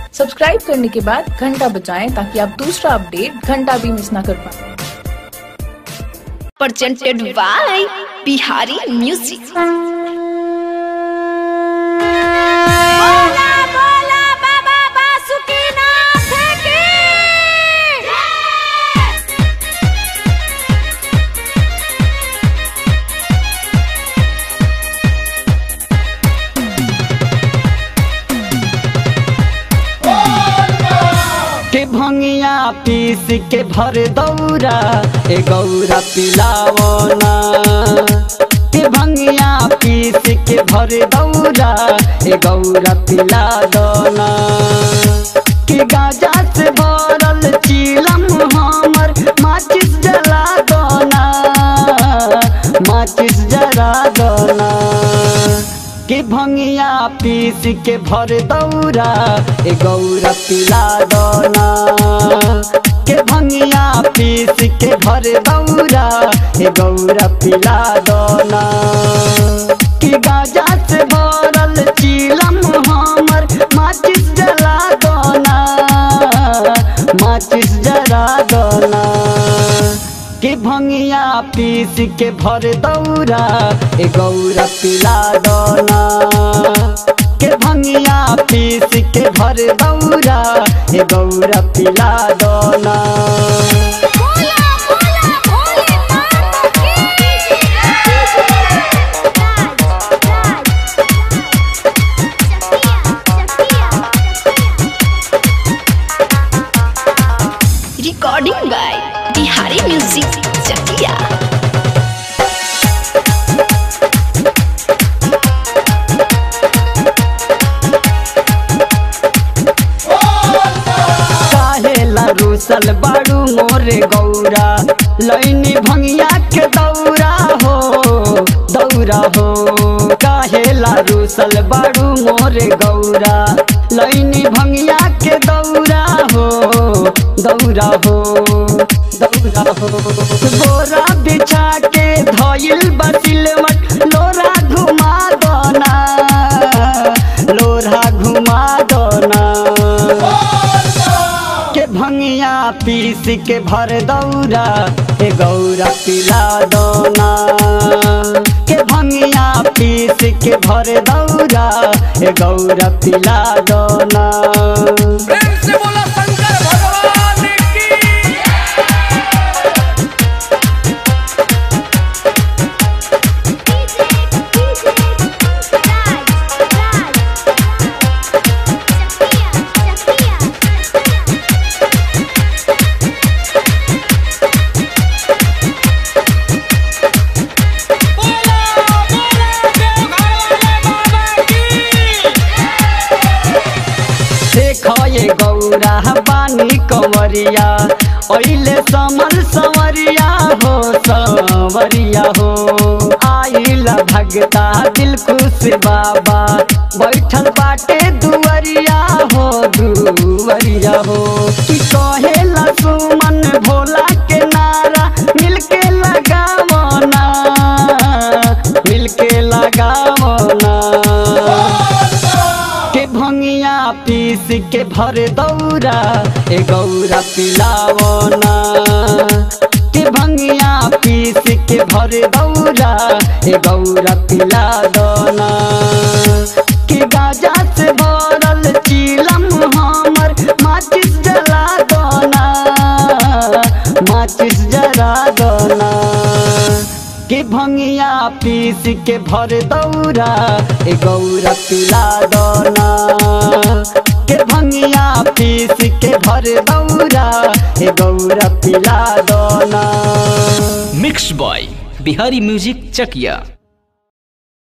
Subscribe करने के बाद घंटा बजाएं ताकि आप दूसरा अपडेट घंटा भी मिस ना कर पाए presented by Bihari Music. बोला बोला बाबा बासुकीनाथ की के भंगिया पीस के भर दौरा ए गौरा पिलावना के भंगिया पीस के भर दौरा ए गौरा पिला दना के गाजा से भरल चीलम हमर माचिस जला दना माचिस जला दना के भंगिया पीस के भर दौरा ए गौरा पिला दना के भंगिया पीस के भर दौरा ए गौरा पिला दना कि गाजा से भरल चीलम हमर माचिस जला दना माचिस जला दना के भंगिया पीस के भर दौरा ए गौरा पिला दना के भंगिया पीस के भर दौरा ए गौरा पिला दना बोला बोला भोलेनाथ की Recording by Bihari Music. Chakia. काहेला रूसल बाड़ू मोरे गौरा लैनी भंगिया के दौरा हो दौरा हो काहेला रूसल बाड़ू मोरे गौरा लैनी भंगिया के दौरा हो दौरा हो दौरा हो बोरा बिछा के धइल बसिलवट लोरा घुमा दना लोरा घुमा दना के भंगिया पीस के भर दौरा ए गौरा पिला दना के भंगिया पीस के भर दौरा ए गौरा पिला दना प्रेम से बोला शंकर भगवान की बोला बोला देवघर वाले बाबा की देख ये गौरा बानी कंवरिया ओइले समल संवरिया हो संवरिया हो आइला भगता दिल खुश बाबा बैठल बाटे दुवरिया हो दुवरिया हो कि कहेला सुमन भोला के नारा मिलके लगावना मिलके लगावना के भंगिया पीस के भर दौरा ए गौरा पिलावना के भंगिया पीस के भर दौरा ए गौरा पिला दना के गाजा से भरल चीलम हमर माचिस जला दना माचिस जला दना के भंगिया पीस के भर दौरा ए गौरा पिला दना के भंगिया पीस के भर दौरा ए गौरा पिला दना mix by Bihari music Chakiya